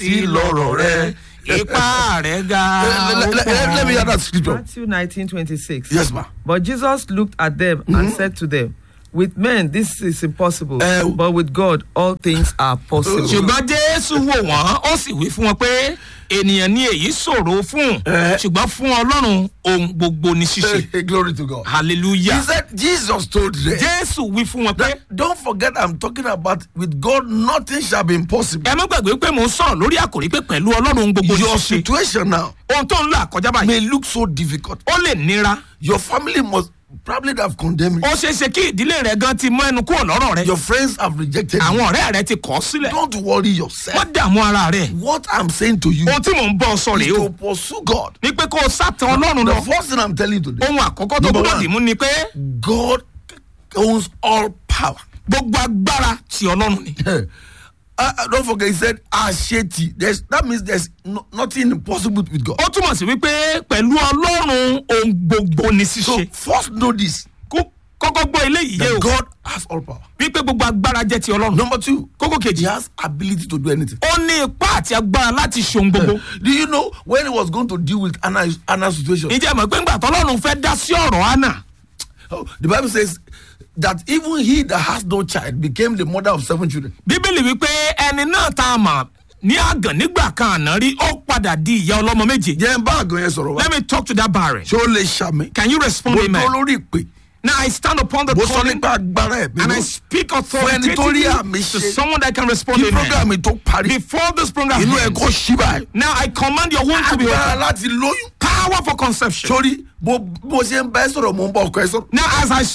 tí lọ́rọ̀ rẹ. ipá rẹ̀ ga. Let, let- let- let me hear that scripture. Matthew 19 26. Yes, ma. But Jesus looked at them and said to them, With men this is impossible, Eh, but with God all things are possible. ṣùgbọ́n jésù wò wọ́n ó sì wí fún wọn pé ènìyàn ní èyí ṣòro fún Eh. ṣùgbọ́n fún ọlọ́run ohun gbogbo ní ṣíṣe Hey, glory to God. He hallelujah said, Jesus told them. jésù wí fún wọn pé that, don't forget, I'm talking about with God, nothing shall be impossible. ẹ má gbàgbé pé mò ń sọ̀rọ̀ lórí àkòrí pé pẹ̀lú ọlọ́run ohun gbogbo ní Your ṣíṣe situation now ohun tó ń là kọjá báyìí may look so difficult. ó lè nira Your family must probably have condemned you. ó ṣeé ṣe kí ìdílé rẹ gan ti mọ ẹnu kúrò lọ́rọ̀ rẹ Your friends have rejected you. àwọn ọ̀rẹ́ rẹ ti kọ̀ ọ́ sílẹ̀ Don't worry yourself. wọ́n dààmú ara rẹ̀ What I'm saying to you ohun tí mò ń bọ́ ọ sọ is rèé o to pursue God. ní pé kó o sátán ọlọ́run The lọ first thing I'm telling you today, ohun àkọ́kọ́ tó Number gbọ́dọ̀ one. dì mú ni pé God owns all power. gbogbo agbára ti ọlọ́run ni. uh, uh, don't forget, he said, Asheti. There's, that means there's no, nothing impossible with God. ó túmọ̀ sí wípé pẹ̀lú ọlọ́run ohun gbogbo ni So, ṣíṣe first know this Kó- kọ́kọ́ gbọ́ eléyìí yé that o God has all power. wípé gbogbo agbára jẹ́ ti ọlọ́run Number two, kókó He kejì has ability to do anything. ó ní ipá àti agbára láti ṣe ohun gbogbo Do you know when he was going to deal with Anna, Anna's situation? ìjẹ́ mọ̀ pé ńgbà tọ́lọ́run fẹ́ dá sí ọ̀rọ̀ hánà Oh, the Bible says that even he that has no child became the mother of seven children. bíbélì wípé ẹni náà tá a mọ̀ ní àgàn nígbà kan àná rí ó padà di ìyá ọlọ́mọ méje Jẹ́ n bá àgàn yẹn sọ̀rọ̀ wá. let me talk to that barren Ṣé ó lè ṣàmì? can you respond Mo amen dúró lórí ìpè. now I stand upon the Mo sọ calling nípa agbára ẹ̀mí and I náà. speak ẹni tó rí authoritatively àmì to ṣe. someone that can respond Kí amen program mi tó parí. before this program Inú ẹ̀ ends. kó ṣí báyìí. Now I command your womb to be Agbára open. láti lóyún. Power for conception. Sórí bó bó ṣe ń bá ẹ sọ̀rọ̀ mo ń bá ọkọ ẹ sọ̀rọ̀. Now as I